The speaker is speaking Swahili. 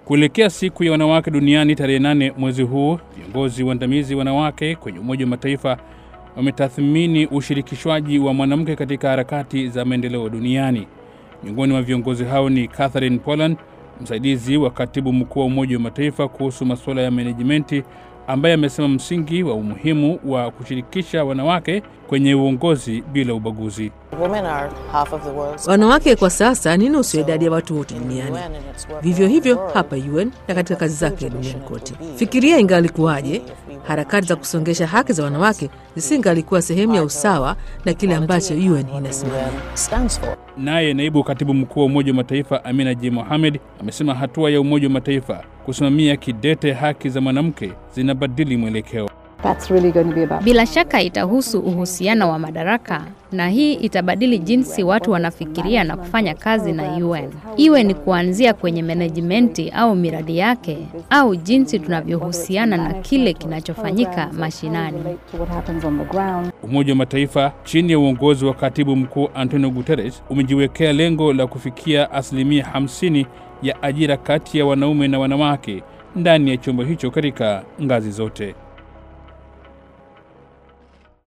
Kuelekea siku ya wanawake duniani tarehe nane mwezi huu, viongozi waandamizi wanawake kwenye Umoja wa Mataifa wametathmini ushirikishwaji wa mwanamke katika harakati za maendeleo duniani. Miongoni mwa viongozi hao ni Catherine Poland, msaidizi wa katibu mkuu wa Umoja wa Mataifa kuhusu masuala ya menejimenti, ambaye amesema msingi wa umuhimu wa kushirikisha wanawake kwenye uongozi bila ubaguzi. Wanawake kwa sasa ni nusu ya idadi ya watu wote duniani. Vivyo hivyo hapa UN na katika kazi zake duniani kote. Fikiria ingalikuwaje harakati za kusongesha haki za wanawake zisingalikuwa sehemu ya usawa na kile ambacho UN inasimamia. Naye naibu katibu mkuu wa Umoja wa Mataifa Amina J Mohamed amesema hatua ya Umoja wa Mataifa kusimamia kidete haki za mwanamke zinabadili mwelekeo. Really about... Bila shaka itahusu uhusiano wa madaraka na hii itabadili jinsi watu wanafikiria na kufanya kazi na UN, iwe ni kuanzia kwenye menejimenti au miradi yake au jinsi tunavyohusiana na kile kinachofanyika mashinani. Umoja wa Mataifa chini ya uongozi wa katibu mkuu Antonio Guterres umejiwekea lengo la kufikia asilimia 50 ya ajira kati ya wanaume na wanawake ndani ya chombo hicho katika ngazi zote.